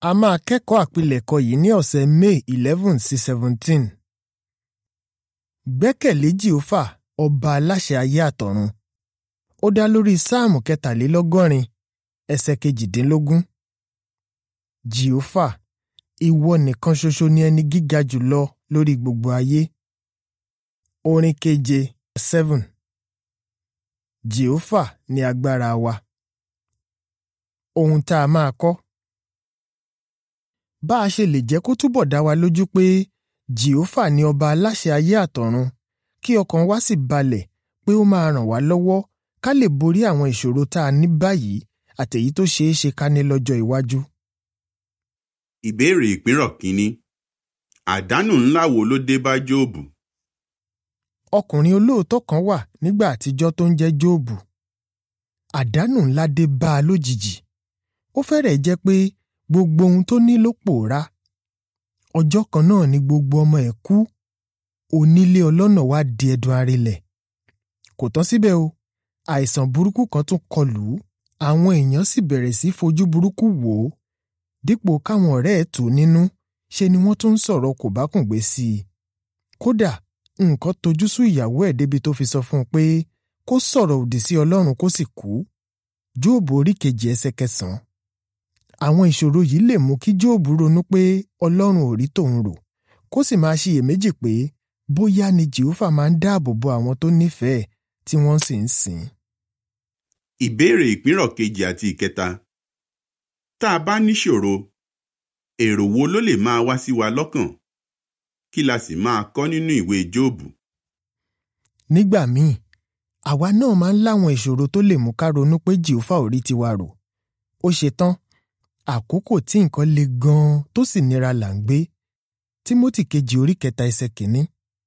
A máa kẹ́kọ̀ọ́ àpilẹ̀kọ yìí ní ọ̀sẹ̀ May eleven sí seventeen. Gbẹ́kẹ̀lé Jèhófà ọba aláṣẹ ayé àtọ̀run. Ó dá lórí Sáàmù kẹtàlélọ́gọ́rin ẹsẹ̀ kejìdínlógún. Jèhófà, ìwọ nìkan ṣoṣo ni ẹni gíga jùlọ lórí gbogbo ayé. Orin keje seven. Jèhófà ni agbára wa. Ohun tá a máa kọ́. Bá a ṣe lè jẹ́ kó túbọ̀ dá wa lójú pé Jèhófà ni ọba aláṣẹ ayé àtọ̀run kí ọkàn wa sì balẹ̀ pé ó máa ràn wá lọ́wọ́ ká lè borí àwọn ìṣòro tá a ní báyìí àtèyí tó ṣeé ṣe ká ní lọ́jọ́ iwájú. Ìbéèrè ìpínrọ̀ kínní. Àdánù ńlá wo ló dé bá Jóòbù? Ọkùnrin olóòótọ́ kan wà nígbà àtijọ́ tó ń jẹ́ Jóòbù. Àdánù ńlá dé bá a lójijì. Ó fẹ́rẹ̀ẹ́ jẹ́ pé gbogbo ohun tó ní ló pòórá. Ọjọ́ kan náà ni gbogbo ọmọ ẹ̀ kú. Onílé ọlọ́nà wá di ẹdun arinlẹ̀. Kò tán síbẹ̀ o, àìsàn burúkú kan tún kọlù ú. Àwọn èèyàn sì bẹ̀rẹ̀ sí fojú burúkú wò ó. Dípò káwọn ọ̀rẹ́ ẹ̀ tù ú nínú, ṣe ni wọ́n tún ń sọ̀rọ̀ kòbákùngbé sí i. Kódà nǹkan tojú sú ìyàwó ẹ̀ débi tó fi sọ fún un pé kó sọ̀rọ̀ òdì sí Ọlọ́run kó sì kú. Jóòbù orí kejì ẹsẹ̀ kẹsàn-án. Àwọn ìṣòro yìí lè mú kí Jóòbù ronú pé Ọlọ́run ò rí tòun rò, kó sì máa ṣiyèméjì pé bóyá ni Jèhófà máa ń dáàbò bo àwọn tó nífẹ̀ẹ́ tí wọ́n sì ń sìn ín. Ìbéèrè ìpínrọ̀ kejì àti ìkẹta. Tá a bá níṣòro, èrò wo ló lè máa wá sí wa lọ́kàn? Kí la sì máa kọ́ nínú ìwé Jóòbù? Nígbà míì, àwa náà máa ń láwọn ìṣòro tó lè mú ká ronú pé Jèhófà ò rí tiwa rò. Ó ṣe tán, àkókò tí nǹkan le gan-an tó sì nira là ń gbé. Tímótì kejì orí kẹta ẹsẹ̀ kìíní.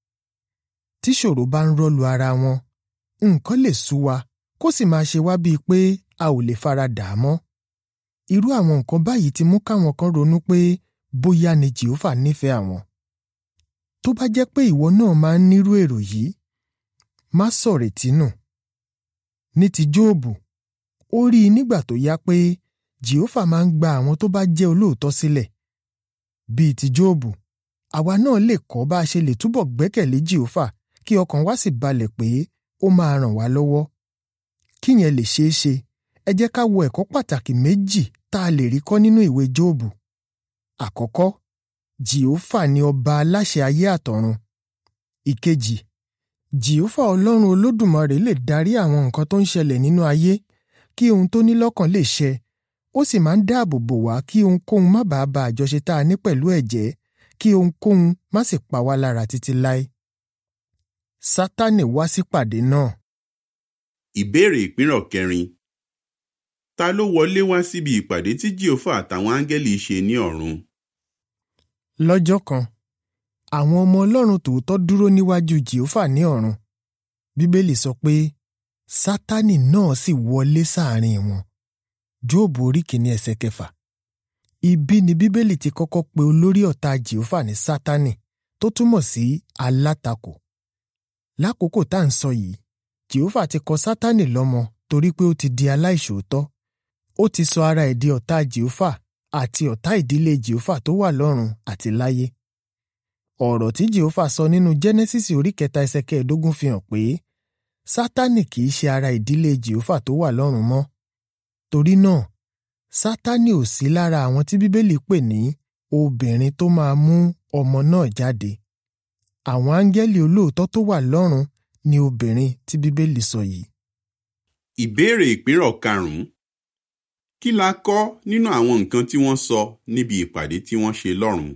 Tíṣòro bá ń rọ́lu ara wọn, nǹkan lè sú wa kó sì máa ṣe wá bíi pé a ò lè fara dà á mọ́. Irú àwọn nǹkan báyìí ti mú káwọn kan ronú pé bóyá ni Jèhófà nífẹ̀ẹ́ àwọn. Tó bá jẹ́ pé ìwọ náà máa ń nírú èrò yìí, má sọ̀rètí nù. Ní ti Jóòbù, ó rí i nígbà tó yá pé Jèhófà máa ń gba àwọn tó bá jẹ́ olóòótọ́ sílẹ̀. Bíi ti Jóòbù, àwa náà lè kọ́ bá a ṣe lè túbọ̀ gbẹ́kẹ̀lé Jèhófà kí ọkàn wa sì balẹ̀ pé ó máa ràn wá lọ́wọ́. Kíyẹn lè ṣeé ṣe, ẹ jẹ́ ká wo ẹ̀kọ́ pàtàkì méjì tá a lè rí kọ́ nínú ìwé Jóòbù. Àkọ́kọ́, Jèhófà ni ọba aláṣẹ ayé àtọ̀run. Ìkejì, Jèhófà Ọlọ́run Olódùmarè lè darí àwọn nǹkan tó ń ṣẹlẹ̀ nínú ayé kí ohun tó ní lọ́kàn lè ṣẹ. Ó sì máa ń dáàbò bò wá kí ohunkóhun má bàa ba àjọṣe tá a ní pẹ̀lú ẹ̀ jẹ́ kí ohunkóhun má sì pa wá lára títí láé. Sátánì wá sípàdé náà. Ìbéèrè ìpínrọ̀ kẹrin. Ta ló wọlé wá síbi ìpàdé tí Jèhófà àtàwọn áńgẹ́lì ṣe ní ọ̀run? Lọ́jọ́ kan, àwọn ọmọ Ọlọ́run tòótọ́ dúró níwájú Jèhófà ní ọ̀run. Bíbélì sọ pé Sátánì náà sì wọlé sáàrin wọn. Jóòbù orí kìíní ẹsẹ̀ kẹfà. Ibi ni Bíbélì ti kọ́kọ́ pe olórí ọ̀tá Jèhófà ní Sátánì tó túmọ̀ sí alátakò. Lákòókò tá à ń sọ yìí, Jèhófà ti kọ Sátánì lọ́mọ torí pé ó ti di aláìṣòótọ́. Ó ti sọ ara ẹ̀ di ọ̀tá Jèhófà àti ọ̀tá ìdílé Jèhófà tó wà lọ́run àti láyé. Ọ̀rọ̀ tí Jèhófà sọ nínú Jẹ́nẹ́sísì orí kẹta ẹsẹ̀ kẹẹ̀ẹ́dógún fi hàn pé Sátánì kì í ṣe ara ìdílé Jèhófà tó wà lọ́run mọ́. Torí náà, Sátánì ò sí lára àwọn tí Bíbélì pè ní obìnrin tó máa mú ọmọ náà jáde. Àwọn áńgẹ́lì olóòótọ́ tó wà lọ́run ni obìnrin tí Bíbélì sọ yìí. Ìbéèrè ìpínrọ̀ karùn-ún. Kí la kọ́ nínú àwọn nǹkan tí wọ́n sọ níbi ìpàdé tí wọ́n ṣe lọ́run?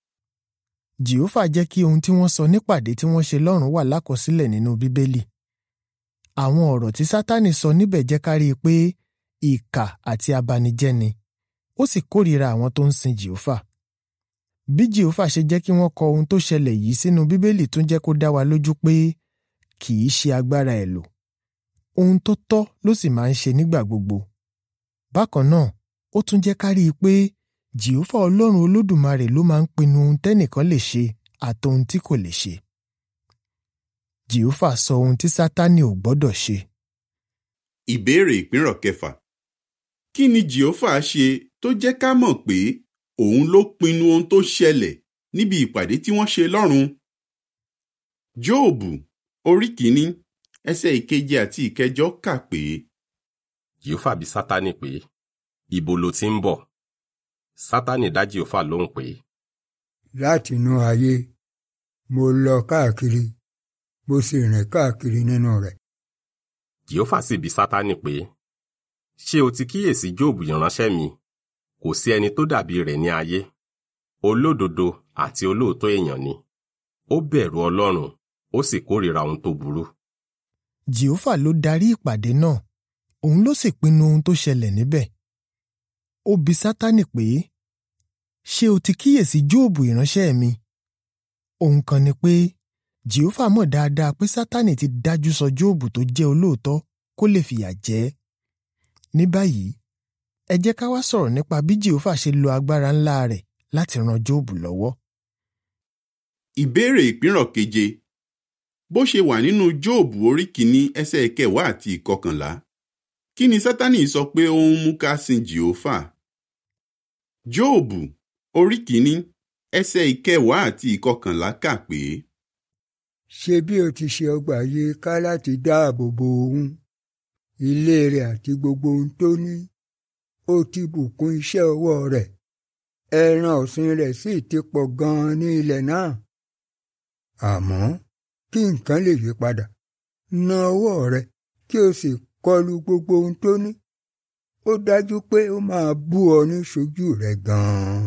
Jèhófà jẹ́ kí ohun tí wọ́n sọ nípàdé tí wọ́n ṣe lọ́run wà lákọsílẹ̀ nínú Bíbélì. Àwọn ọ̀rọ̀ tí Sátánì sọ níbẹ̀ jẹ́ ká rí i pé ìkà àti abanijẹ́ ni. Ó sì kórìíra àwọn tó ń sin Jèhófà. Bí Jèhófà ṣe jẹ́ kí wọ́n kọ ohun tó ṣẹlẹ̀ yìí sínú Bíbélì tún jẹ́ kó dá wa lójú pé kì í ṣe agbára ẹ̀ lò. Ohun tó tọ́ ló sì máa ń ṣe nígbà gbogbo. Bákan náà, ó tún jẹ́ ká rí i pé Jèhófà Ọlọ́run Olódùmarè ló máa ń pinnu ohun tẹ́nìkan lè ṣe àtohun tí kò lè ṣe. Jèhófà sọ ohun tí Sátánì ò gbọ́dọ̀ ṣe. Ìbéèrè ìpínrọ̀ kẹfà. Kí ni Jèhófà ṣe tó jẹ́ ká mọ̀ pé òun ló pinnu ohun tó ṣẹlẹ̀ níbi ìpàdé tí wọ́n ṣe lọ́run. Jóòbù orí kìíní ẹsẹ̀ ìkeje àti ìkẹjọ kà pé jèhófà bi sátánì pé ibo lo ti ń bọ̀ sátánì dá jèhófà lóhùn pé láti inú ayé mo lọ káàkiri mo sì rìn káàkiri nínú rẹ̀. jèhófà sì bi sátánì pé ṣé o ti kíyèsí jóòbù ìránṣẹ́ mi kò sí ẹni tó dàbí rẹ̀ ní ayé olódodo àti olóòótọ́ èèyàn ni ó bẹ̀rù ọlọ́run ó sì kórìíra ohun tó burú jèhófà ló darí ìpàdé náà òun ló sì pinnu ohun tó ṣẹlẹ̀ níbẹ̀ ó bi sátánì pé ṣé o ti kíyèsí jóòbù ìránṣẹ́ mi ohun kan ni pé jèhófà mọ̀ dáadáa pé sátánì ti dájú sọ jóòbù tó jẹ́ olóòótọ́ kó lè fìyà jẹ ẹ́ ní báyìí ẹ jẹ́ ká wá sọ̀rọ̀ nípa bí jèhófà ṣe lo agbára ńlá rẹ̀ láti ran jóòbù lọ́wọ́ ìbéèrè ìpínrọ̀ keje bó ṣe wà nínú jóòbù orí kìíní ẹsẹ̀ ìkẹwàá àti ìkọkànlá kí ni sátánì sọ pé ó ń mú ká sin jèhófà jóòbù orí kìíní ẹsẹ̀ ìkẹwàá àti ìkọkànlá kà pé ṣe bí o ti ṣe ọgbà yìí ká láti dáàbò bo òun ilé rẹ̀ àti gbogbo ohun tó ní ó ti bùkún iṣẹ́ ọwọ́ rẹ̀ ẹran ọ̀sìn rẹ̀ sì ti pọ̀ gan-an ní ilẹ̀ náà àmọ́ kí nǹkan lè yí padà na ọwọ́ rẹ̀ kí o sì kọlu gbogbo ohun tó ní ó dájú pé ó máa bú ọ ní ṣojú rẹ̀ gan-an.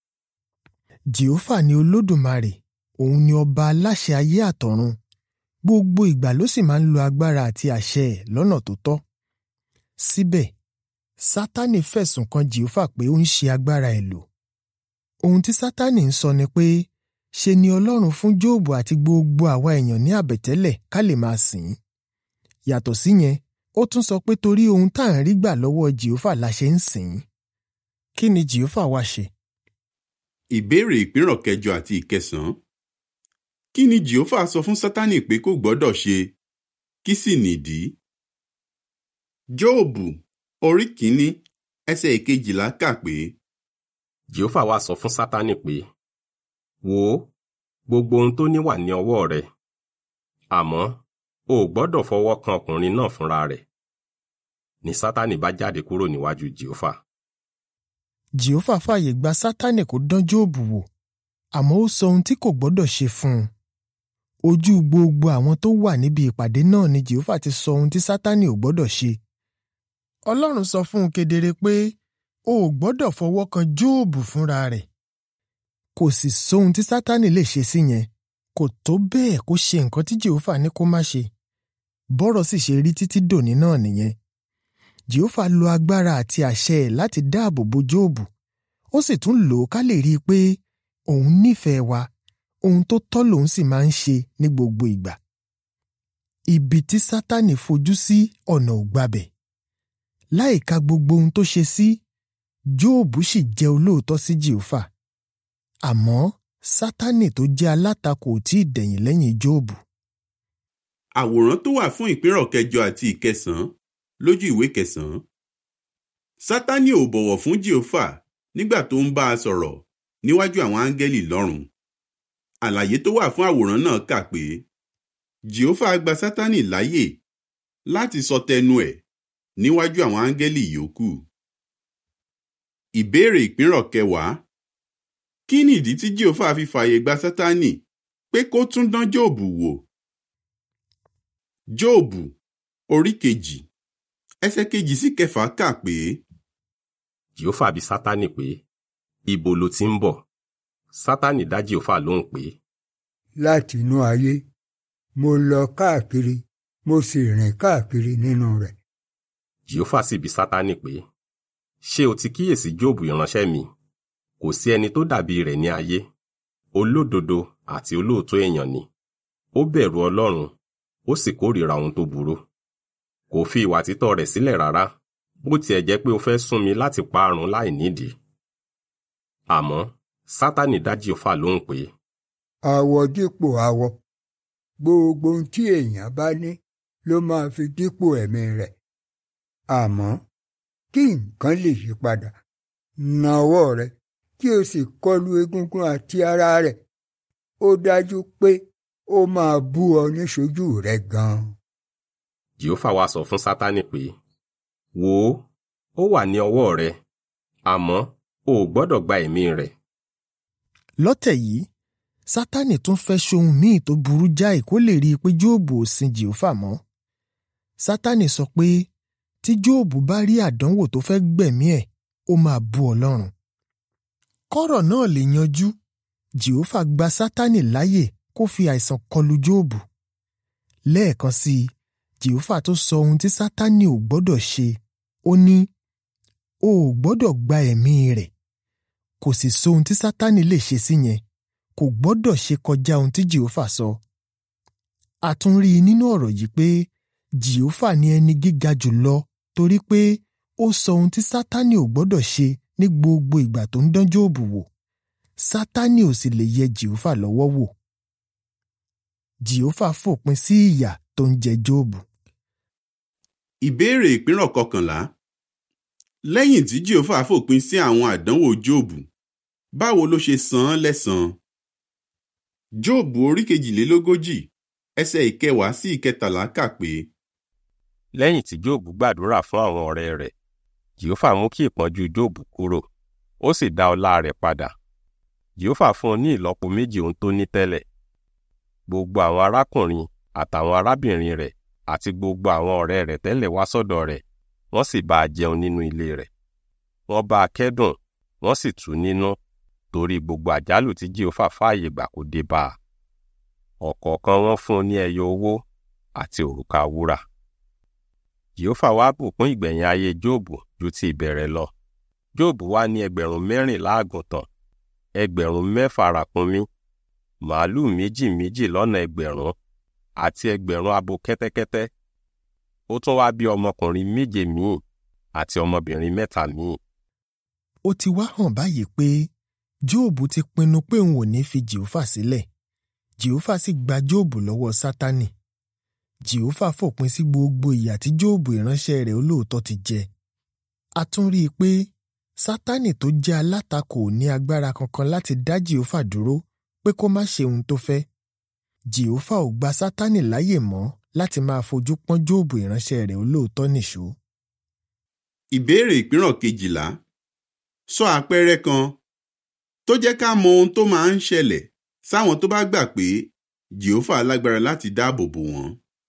jèhófà ni olódùmarè òun ni ọba aláṣẹ ayé àtọ̀run gbogbo ìgbà ló sì máa ń lo agbára àti àṣẹ ẹ̀ lọ́nà tó tọ́ síbẹ̀ sátánì fẹ̀sùn kan jèhófà pé ó ń ṣe agbára ẹ̀ lò ohun tí sátánì ń sọ ni pé ṣe ni ọlọ́run fún jóòbù àti gbogbo àwa èèyàn ní àbẹ̀tẹ́lẹ̀ ká lè máa sìn ín yàtọ̀ síyẹn ó tún sọ pé torí ohun tá à ń rí gbà lọ́wọ́ jèhófà la ṣe ń sìn ín kí ni jèhófà wá ṣe ìbéèrè ìpínrọ̀ kẹjọ àti ìkẹsàn-án kí ni jèhófà sọ fún sátánì pé kò gbọ́dọ̀ ṣe kí sì nìdí jóòbù orí kìíní ẹsẹ̀ ìkejìlá kà pé jèhófà wá sọ fún sátánì pé wò ó gbogbo ohun tó ní wà ní ọwọ́ rẹ àmọ́ o ò gbọ́dọ̀ fọwọ́ kan ọkùnrin náà fúnra rẹ̀ ni sátánì bá jáde kúrò níwájú jèhófà jèhófà fààyè gba sátánì kó dán jóòbù wò àmọ́ ó sọ ohun tí kò gbọ́dọ̀ ṣe fún un ojú gbogbo àwọn tó wà níbi ìpàdé náà ni jèhófà ti sọ ohun tí sátánì ò gbọ́dọ̀ ṣe ọlọ́run sọ fún un kedere pé o ò gbọ́dọ̀ fọwọ́ kan jóòbù fúnra rẹ̀ kò sì sóhun tí sátánì lè ṣe sí yẹn kò tó bẹ́ẹ̀ kó ṣe nǹkan tí jèhófà ní kó má ṣe bọ́rọ̀ sì ṣe rí títí dòní náà nìyẹn jèhófà lo agbára àti àṣẹ ẹ̀ láti dáàbò bo jóòbù ó sì tún lò ó ká lè rí i pé òun nífẹ̀ẹ́ wa ohun tó tọ́ lòun sì máa ń ṣe ní gbogbo ìgbà ibi tí sátánì fojú sí ọ̀nà ò gbabẹ̀ láìka gbogbo ohun tó ṣe sí jóòbù sì jẹ́ olóòótọ́ sí jèhófà àmọ́ sátánì tó jẹ́ alátakò ò tí ì dẹ̀yìn lẹ́yìn jóòbù àwòrán tó wà fún ìpínrọ̀ kẹjọ àti ìkẹsàn-án lójú ìwé kẹsàn-án sátánì ò bọ̀wọ̀ fún jèhófà nígbà tó ń bá a sọ̀rọ̀ níwájú àwọn áńgẹ́lì lọ́run àlàyé tó wà fún àwòrán náà kà pé jèhófà gba sátánì láyè láti sọ tẹnu ẹ̀ níwájú àwọn áńgẹ́lì yòókù ìbéèrè ìpínrọ̀ kẹwàá kí nìdí tí jèhófà fi fààyè gba sátánì pé kó tún dán jóòbù wò jóòbù orí kejì ẹsẹ̀ kejì sí kẹfà kà pé jèhófà bi sátánì pé ibo lo ti ń bọ̀ sátánì dá jèhófà lóhùn pé láti inú ayé mo lọ káàkiri mo sì rìn káàkiri nínú rẹ̀. jèhófà sì bi sátánì pé ṣé o ti kíyèsí jóòbù ìránṣẹ́ mi kò sí ẹni tó dàbí rẹ̀ ní ayé olódodo àti olóòótọ́ èèyàn ni ó bẹ̀rù ọlọ́run ó sì kórìíra ohun tó burú kò fi ìwà títọ́ rẹ̀ sílẹ̀ rárá bó tiẹ̀ jẹ́ pé ó fẹ́ sún mi láti parun láì nídìí àmọ́ sátánì dá jèhófà lóhùn pé àwọ̀ dípò àwọ̀ gbogbo ohun tí èèyàn bá ní ló máa fi dípò ẹ̀mí rẹ̀ àmọ́ kí nǹkan lè yí padà na ọwọ́ rẹ kí o sì kọlu egungun àti ara rẹ̀ ó dájú pé ó máa bú ọ níṣojú rẹ gan. jehova wá sọ fún sátánì pé wò ó ó wà ní ọwọ́ rẹ àmọ́ o ò gbọ́dọ̀ gba ẹ̀mí rẹ̀ lọ́tẹ̀ yìí sátánì tún fẹ́ ṣohun míì tó burú jáì kó lè rí i pé jóòbù ò sin jèhófà mọ́ sátánì sọ pé tí jóòbù bá rí àdánwò tó fẹ́ gbẹ̀mí ẹ̀ ó máa bú ọlọ́run kọ́rọ̀ náà lè yanjú jèhófà gba sátánì láyè kó fi àìsàn kọlu jóòbù lẹ́ẹ̀kan sí i jèhófà tó sọ ohun tí sátánì ò gbọ́dọ̀ ṣe ó ní o ò gbọ́dọ̀ gba ẹ̀mí rẹ̀ kò sì sóhun tí sátánì lè ṣe sí yẹn kò gbọ́dọ̀ ṣe kọjá ohun tí jèhófà sọ. a tún rí i nínú ọ̀rọ̀ yìí pé jèhófà ni ẹni gíga jù lọ torí pé ó sọ ohun tí sátánì ò gbọ́dọ̀ ṣe ní gbogbo ìgbà tó ń dán Jóòbù wò sátánì ò sì lè yẹ jèhófà lọ́wọ́ wò. jèhófà fòpin sí ìyà tó ń jẹ Jóòbù. ìbéèrè ìpínrọ̀ kọkànlá lẹ́yìn tí jehova fòpin sí àwọn àdánwò jóòbù báwo ló ṣe san án lẹ́san jóòbù orí kejìlélógójì ẹsẹ̀ ìkẹwàá sí ìkẹtàlá kà pé lẹ́yìn tí jóòbù gbàdúrà fún àwọn ọ̀rẹ́ rẹ̀ jehova mú kí ìpọ́njú jóòbù kúrò ó sì dá ọlá rẹ̀ padà jehova fún un ní ìlọ́po méjì ohun tó ní tẹ́lẹ̀ gbogbo àwọn arákùnrin àtàwọn arábìnrin rẹ̀ àti gbogbo àwọn ọ̀rẹ́ rẹ̀ tẹ́lẹ̀ wá sọ́dọ̀ rẹ̀ wọ́n sì bá a jẹun nínú ilé rẹ̀ wọ́n bá a kẹ́dùn wọ́n sì tù ú nínú torí gbogbo àjálù tí jehova fààyè gbà kó dé bá a ọ̀kọ̀ọ̀kan wọn fún un ní ẹyọ owó àti òrùka wúrà jehova wá bùkún ìgbẹ̀yìn ayé jóòbù ju ti ìbẹ̀rẹ̀ lọ jóòbù wá ní ẹgbẹ̀rún mẹ́rìnlá àgùntàn ẹgbẹ̀rún mẹ́fà ràkúnmí màálùú méjì méjì lọ́nà ẹgbẹ̀rún àti ẹgbẹ̀rún abo kẹ́tẹ́kẹ́tẹ́ ó tún wá bí ọmọkùnrin méje míì àti ọmọbìnrin mẹ́ta míì. ó ti wá hàn báyìí pé jóòbù ti pinnu pé òun ò ní fi jèhófà sílẹ̀ jèhófà sì gba jóòbù lọ́wọ́ sátánì jèhófà fòpin sí gbogbo ìyà tí jóòbù ìránṣẹ́ rẹ̀ olóòótọ́ ti jẹ a tún rí i pé sátánì tó jẹ́ alátakò ò ní agbára kankan láti dá jèhófà dúró pé kó má ṣe ohun tó fẹ́ jèhófà ò gba sátánì láyè mọ́ láti máa fojú pọ́n jóòbù ìránṣẹ́ rẹ̀ olóòótọ́ nìṣó. ìbéèrè ìpínrọ̀ kejìlá sọ àpẹẹrẹ kan tó jẹ́ ká mọ ohun tó máa ń ṣẹlẹ̀ sáwọn tó bá gbà pé jehova lágbára láti dáàbò bò wọ́n.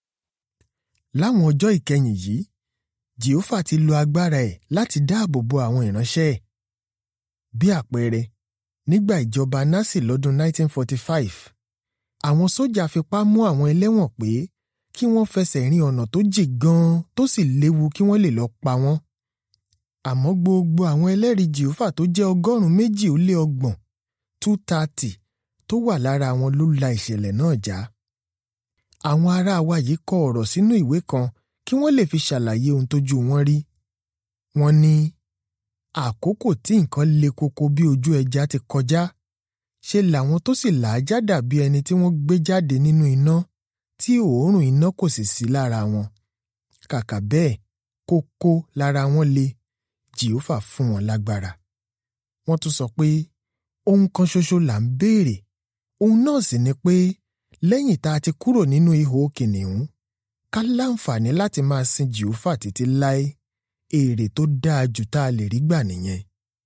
láwọn ọjọ́ ìkẹyìn yìí jehova ti lo agbára ẹ̀ láti dáàbò bo àwọn ìránṣẹ́ ẹ̀. bí àpẹẹrẹ nígbà ìjọba násì lọ́dún 1945 àwọn sójà fipá mú àwọn ẹlẹ́wọ̀n pé kí wọ́n fẹsẹ̀ rin ọ̀nà tó jì gan-an tó sì léwu kí wọ́n lè lọ pa wọ́n. àmọ́ gbogbo àwọn ẹlẹ́rìí jèhófà tó jẹ́ ọgọ́rùn-ún méjì ó lé ọgbọ̀n two thirty tó wà lára wọn ló la ìṣẹ̀lẹ̀ náà já. àwọn ará wa yìí kọ ọ̀rọ̀ sínú ìwé kan kí wọ́n lè fi ṣàlàyé ohun tójú wọn rí. wọ́n ní àkókò tí nǹkan le koko bí ojú ẹja ti kọjá ṣe làwọn tó sì làájá dàbí ẹni tí wọ́n gbé jáde nínú iná tí òórùn iná kò sì sí lára wọn. kàkà bẹ́ẹ̀ kókó lára wọn le jèhófà fún wọn lágbára. wọ́n tún sọ pé ohun kan ṣoṣo là ń béèrè ohun náà sì ni pé lẹ́yìn tá a ti kúrò nínú ihò kìnìún ká láǹfààní láti máa sin jèhófà títí láé èrè tó dáa jù tá a lè rí gbà nìyẹn.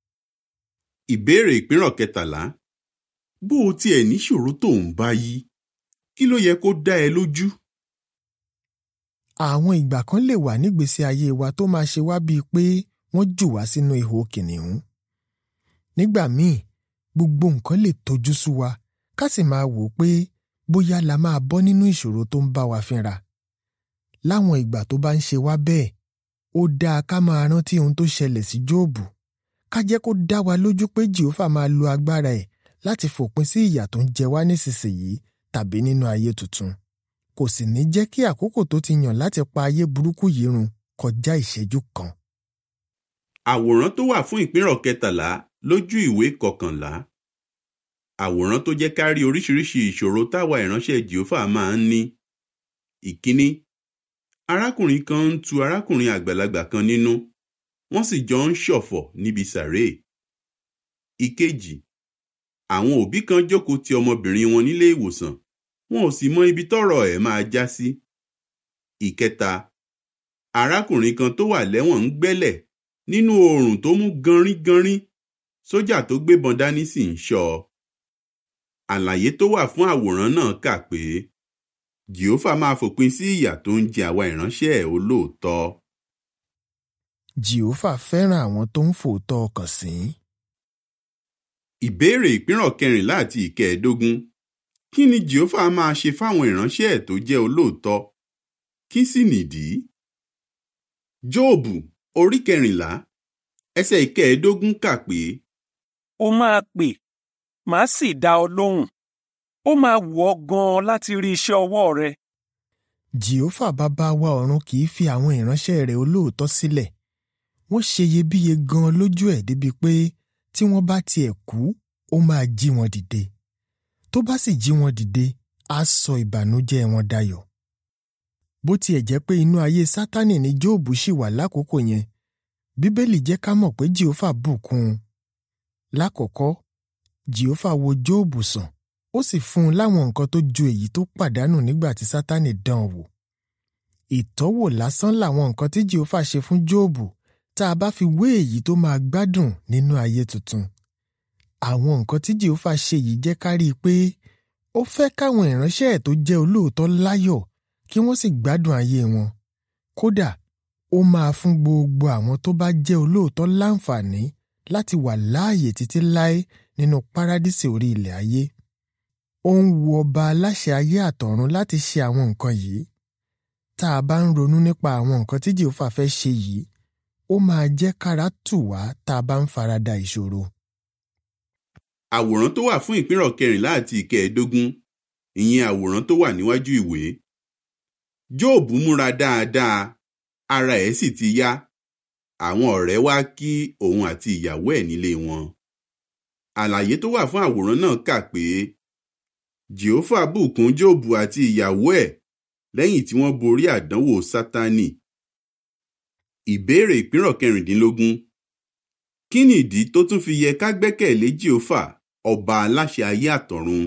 ìbéèrè ìpínrọ̀ kẹtàlá bó o tiẹ̀ níṣòro tó ń bá yí kí ló yẹ kó dá ẹ lójú. àwọn ìgbà kan lè wà nígbésí ayé wa tó máa ṣe wá bíi pé wọ́n jù wá sínú ihò kìnìún. nígbà míì gbogbo nǹkan lè tojú sú wa ká sì máa wò ó pé bóyá la máa bọ́ nínú ìṣòro tó ń bá wa fínra. láwọn ìgbà tó bá ń ṣe wá bẹ́ẹ̀ ó dáa ká máa rántí ohun tó ṣẹlẹ̀ sí jóòbù ká jẹ́ kó dá wa lójú pé jèhófà máa lo agbára ẹ̀ láti fòpin sí ìyà tó ń jẹ wá nísinsìnyí tàbí nínú ayé tuntun kò sì ní jẹ́ kí àkókò tó ti yàn láti pa ayé burúkú yìí run kọjá ìṣẹ́jú kan. àwòrán tó wà fún ìpínrọ̀ kẹtàlá lójú ìwé kọkànlá àwòrán tó jẹ́ ká rí oríṣiríṣi ìṣòro táwa ìránṣẹ́ jèhófà máa ń ní. ìkíní arákùnrin kan ń tu arákùnrin àgbàlagbà kan nínú wọ́n sì jọ ń ṣọ̀fọ̀ níbi sàréè. ìkejì àwọn òbí kan jókòó ti ọmọbìnrin wọn nílé ìwòsàn wọn ò sì mọ ibi tọ́rọ̀ ẹ̀ máa já sí ìkẹta arákùnrin kan tó wà lẹ́wọ̀n ń gbẹ́lẹ̀ nínú oòrùn tó mú ganringanrin sójà tó gbébọn dání sì ń ṣọ́ ọ àlàyé tó wà fún àwòrán náà kà pé jehova máa fòpin sí ìyà tó ń jẹ àwa ìránṣẹ́ ẹ̀ olóòótọ́ jehova fẹ́ràn àwọn tó ń fòótọ́ ọkàn sìn. ìbéèrè ìpínrọ̀ kẹrìnlá àti ìkẹẹ̀ẹ́dógún kí ni jehova máa ṣe fáwọn ìránṣẹ́ ẹ̀ tó jẹ́ olóòótọ́ kí sì nìdí jóòbù orí kẹrìnlá ẹsẹ̀ ìkẹẹ̀ẹ́dógún kà pé ó máa pè màá sì dá ọ lóhùn ó máa wù ọ́ gan-an láti rí iṣẹ́ ọwọ́ rẹ jehova bàbá wa ọ̀run kì í fi àwọn ìránṣẹ́ rẹ̀ olóòótọ́ sílẹ̀ wọ́n ṣe iyebíye gan-an lójú ẹ̀ débi pé tí wọ́n bá tiẹ̀ kú ó máa jí wọn dìde tó bá sì jí wọn dìde á sọ ìbànújẹ́ wọn dayọ̀ bó tiẹ̀ jẹ́ pé inú ayé sátánì ni jóòbù ṣì wà lákòókò yẹn bíbélì jẹ́ ká mọ̀ pé jehova bùkún un lákọ̀ọ́kọ́ jehova wo jóòbù sàn ó sì fún un láwọn nǹkan tó ju èyí tó pàdánù nígbà tí sátánì dán an wò ìtọ́wò lásán làwọn nǹkan tí jehova ṣe fún jóòbù tá a bá fi wé èyí tó máa gbádùn nínú ayé tuntun àwọn nǹkan tí jehova ṣe yìí jẹ́ ká rí i pé ó fẹ́ káwọn ìránṣẹ́ ẹ̀ tó jẹ́ olóòótọ́ láyọ̀ kí wọ́n sì gbádùn ayé wọn kódà ó máa fún gbogbo àwọn tó bá jẹ́ olóòótọ́ láǹfààní láti wà láàyè títí láé nínú párádísè orí ilẹ̀ ayé ó ń wu ọba aláṣẹ ayé àtọ̀run láti ṣe àwọn nǹkan yìí tá a bá ń ronú nípa àwọn nǹkan tí jehova fẹ́ ṣe yìí ó máa jẹ́ kára tù wá tá a bá ń farada ìṣòro. àwòrán tó wà fún ìpínrọ̀ kẹrìnlá àti ìkẹẹ̀ẹ́dógún ìyẹn àwòrán tó wà níwájú ìwé jóòbù múra dáadáa ara ẹ̀ sì ti yá àwọn ọ̀rẹ́ wá kí òun àti ìyàwó ẹ̀ nílé wọn àlàyé tó wà fún àwòrán náà kà pé jehova bùkún jóòbù àti ìyàwó ẹ̀ lẹ́yìn tí wọ́n borí àdánwò sátánì ìbéèrè ìpínrọ̀ kẹrìndínlógún kí ni ìdí tó tún fi yẹ ká gbẹ́kẹ̀lé jehova ọba aláṣẹ ayé àtọ̀run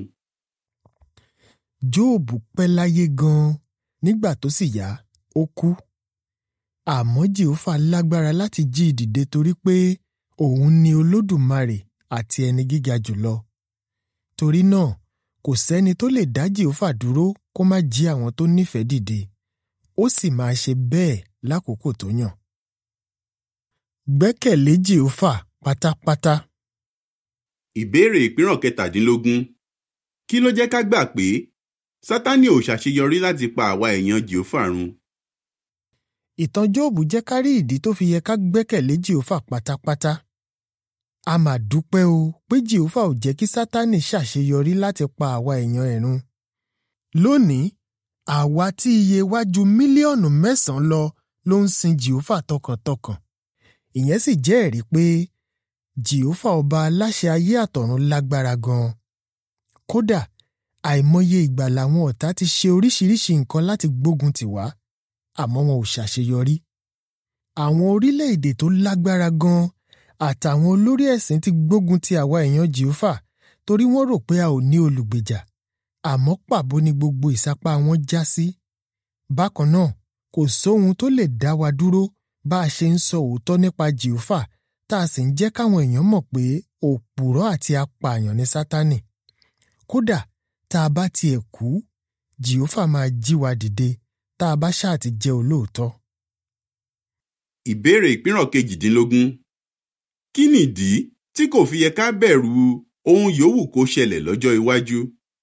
jóòbù pẹ́ láyé gan-an nígbà tó sì yá ó kú àmọ́ jehova lágbára láti jí i dìde torí pé òun ni olódùmarè àti ẹni gíga jùlọ torí náà kò sẹ́ni tó lè dá jehova dúró kó má jí àwọn tó nífẹ̀ẹ́ dìde ó sì máa ṣe bẹ́ẹ̀ lákòókò tó yàn. gbẹ́kẹ̀lé jehova pátápátá. ìbéèrè ìpínrọ̀ kẹtàdínlógún kí ló jẹ́ ká gbà pé sátánì ò ṣàṣeyọrí láti pa àwa èèyàn jehova run ìtàn jóòbù jẹ́ ká rí ìdí tó fi yẹ ká gbẹ́kẹ̀lé jehova pátápátá. a mà dúpẹ́ o pé jehova ò jẹ́ kí sátánì ṣàṣeyọrí láti pa àwa èèyàn ẹ̀ run. lónìí àwa tí iye wa ju mílíọ̀nù mẹ́sàn-án lọ ló ń sin jehova tọkàntọkàn. ìyẹn sì jẹ́ ẹ̀rí pé jehova ọba aláṣẹ ayé àtọ̀run lágbára gan-an. kódà àìmọye ìgbà làwọn ọ̀tá ti ṣe oríṣiríṣi nǹkan láti gbógun tì wá àmọ́ wọn ò ṣàṣeyọrí. Àwọn orílẹ̀-èdè tó lágbára gan-an àtàwọn olórí ẹ̀sìn ti gbógun ti àwa èèyàn Jèhófà torí wọ́n rò pé a ò ní olùgbèjà. Àmọ́ pàbó ni gbogbo ìsapá wọn já sí. Bákan náà, kò sóhun tó lè dá wa dúró bá a ṣe ń sọ òótọ́ nípa Jèhófà tá a sì ń jẹ́ káwọn èèyàn mọ̀ pé òpùrọ́ àti apààyàn ni Sátánì. Kódà tá a bá tiẹ̀ kú, Jèhófà máa jí wa dìde tá a bá ṣáà ti jẹ́ olóòótọ́. ìbéèrè ìpínrọ̀ kejìdínlógún kí nìdí tí kò fi yẹ ká bẹ̀rù ohun yòówù kó ṣẹlẹ̀ lọ́jọ́ iwájú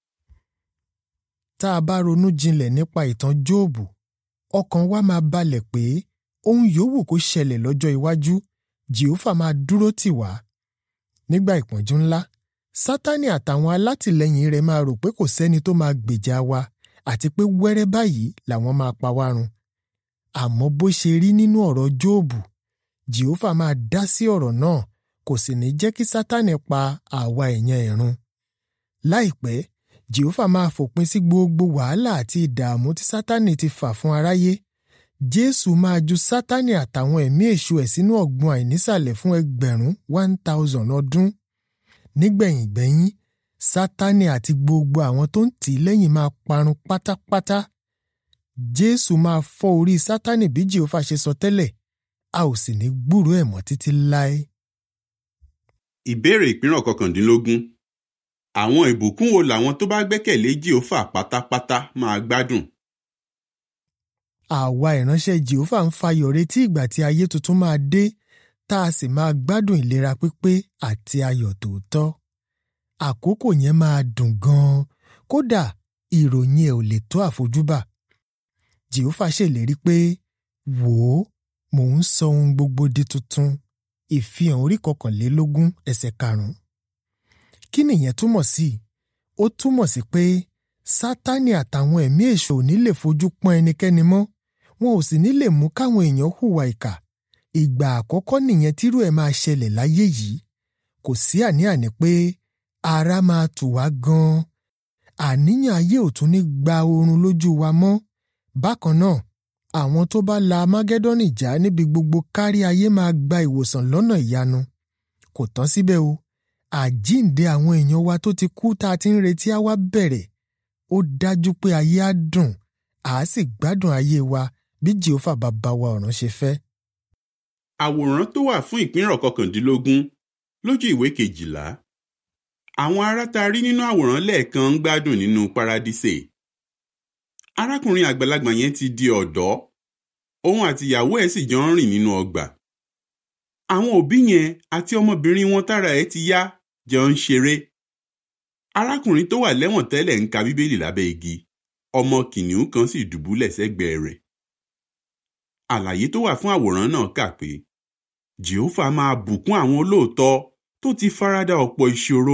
Tá a bá ronú jinlẹ̀ nípa ìtàn Jóòbù, ọkàn wa máa balẹ̀ pé ohun yòówù kó ṣẹlẹ̀ lọ́jọ́ iwájú, Jèhófà máa dúró tì wá. Nígbà ìpọ́njú ńlá, Sátánì àtàwọn alátìlẹyìn rẹ̀ máa rò pé kò sẹ́ni tó máa gbèjà wa àti pé wẹ́rẹ́ báyìí làwọn máa pa wá run. Àmọ́ bó ṣe rí nínú ọ̀rọ̀ Jóòbù, Jèhófà máa dá sí ọ̀rọ̀ náà kò sì ní jẹ́ kí Sátánì pa àwa èèyàn ẹ̀ run. Láìpẹ́, Jèhófà máa fòpin sí gbogbo wàhálà àti ìdààmú tí Sátánì ti fà fún aráyé. Jésù máa ju Sátánì àtàwọn ẹ̀mí èṣù ẹ̀ sínú ọ̀gbun àìnísàlẹ̀ fún ẹgbẹ̀rún one thousand ọdún. nígbẹ̀yìngbẹ́yín sátánì àti gbogbo àwọn tó ń tì í lẹ́yìn máa parun pátápátá jésù máa fọ́ orí sátánì bí jehova ṣe sọ tẹ́lẹ̀ a ò sì ní gbúròó ẹ̀ mọ́ títí láé. ìbéèrè ìpínrọ̀ kọkàndínlógún àwọn ìbùkún wo làwọn tó bá gbẹ́kẹ̀lé jèhófà pátápátá máa gbádùn àwa ìránṣẹ́ jehova ń fayọ̀ retí ìgbà tí ayé tuntun máa dé tá a sì máa gbádùn ìlera pípé àti ayọ̀ tòótọ́. àkókò yẹn máa dùn gan-an kódà ìròyìn ẹ̀ ò lè tó àfojúbà. jehova ṣèlérí pé wò ó mò ń sọ ohun gbogbo di tuntun ìfihàn orí kọkànlélógún ẹsẹ̀ karùn-ún. kí nìyẹn túmọ̀ sí? ó túmọ̀ sí pé sátánì àtàwọn ẹ̀mí èṣù ò ní lè fojú pọ́n ẹnikẹ́ni mọ́ wọn ò sì ní lè mú káwọn èèyàn hùwà ìkà ìgbà àkọ́kọ́ nìyẹn tírú ẹ̀ máa ṣẹlẹ̀ láyé yìí kò sí àní-àní pé ara máa tù wá gan-an àníyàn ayé ò tún ní gba oorun lójú wa mọ́ bákan náà àwọn tó bá la amágẹ́dọ́nì já níbi gbogbo kárí ayé máa gba ìwòsàn lọ́nà ìyanu kò tán síbẹ̀ o àjíǹde àwọn èèyàn wa tó ti kú tá a ti ń retí á wá bẹ̀rẹ̀ ó dájú pé ayé á dùn àá sì gbádùn ayé wa bí jehova bàbá wa ọ̀run ṣe fẹ́. àwòrán tó wà fún ìpínrọ̀ kọkàndínlógún lójú ìwé kejìlá àwọn ará tá a rí nínú àwòrán lẹ́ẹ̀kan ń gbádùn nínú paradíṣe arákùnrin àgbàlagbà yẹn ti di ọ̀dọ́ òun àti ìyàwó ẹ̀ sì jọ ń rìn nínú ọgbà àwọn òbí yẹn àti ọmọbìnrin wọn tára ẹ̀ ti yá jọ ń ṣeré arákùnrin tó wà lẹ́wọ̀n tẹ́lẹ̀ ń ka bíbélì lábẹ́ igi ọmọ kìnìún kan sì dùbúlẹ̀ sẹ́gbẹ̀ẹ́ rẹ̀ àlàyé tó wà fún àwòrán náà kà pé jehova máa bùkún àwọn olóòótọ́ tó ti farada ọ̀pọ̀ ìṣòro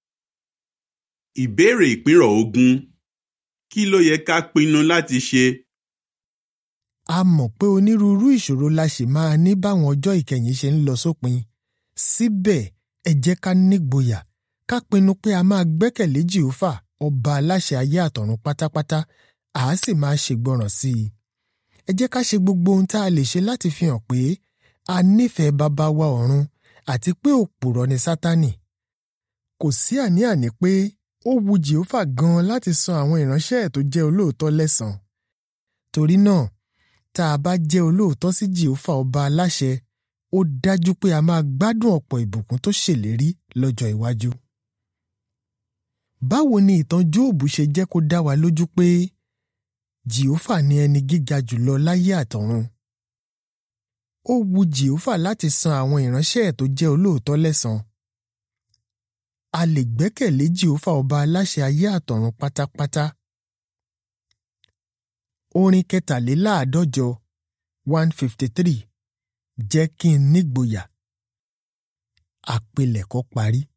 ìbéèrè ìpínrọ̀ ogún kí ló yẹ ká pinnu láti ṣe a mọ̀ pé onírúurú ìṣòro la ṣì máa ní báwọn ọjọ́ ìkẹyìn ṣe ń lọ sópin síbẹ̀ ẹ jẹ́ ká nígboyà ká pinnu pé a máa gbẹ́kẹ̀lé jehova ọba aláṣẹ ayé àtọ̀run pátápátá à á sì máa ṣègbọràn sí i ẹ jẹ́ ká ṣe gbogbo ohun tá a lè ṣe láti fi hàn pé a nífẹ̀ẹ́ bàbá wa ọ̀run àti pé òpùrọ̀ ni sátánì kò sí àní-àní pé ó wu jehova gan-an láti san àwọn ìránṣẹ́ ẹ̀ tó jẹ́ olóòótọ́ lẹ́san torí náà tá a bá jẹ́ olóòótọ́ sí jehova ọba aláṣẹ ó dájú pé a máa gbádùn ọ̀pọ̀ ìbùkún tó ṣèlérí lọ́jọ́ iwájú. báwo ni ìtàn jóòbù ṣe jẹ́ kó dá wa lójú pé jehova ni ẹni gíga jùlọ láyé àtọ̀run? ó wu jehova láti san àwọn ìránṣẹ́ ẹ̀ tó jẹ́ olóòótọ́ lẹ́san. a lè gbẹ́kẹ̀lé jehova ọba aláṣẹ ayé àtọ̀run pátápátá. orin kẹtàléláàádọ́jọ one fifty three jẹ́ kí n nígboyà. àpilẹ̀kọ parí.